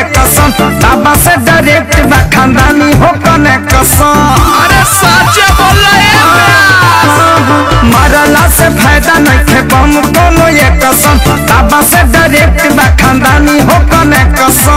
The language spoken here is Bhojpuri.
कसम बाबा से डायरेक्ट बा खानदानी हो कने कसम अरे साचे बोल मरला से फायदा नहीं थे बम कोनो ये कसम बाबा से डायरेक्ट बा खानदानी हो कने कसम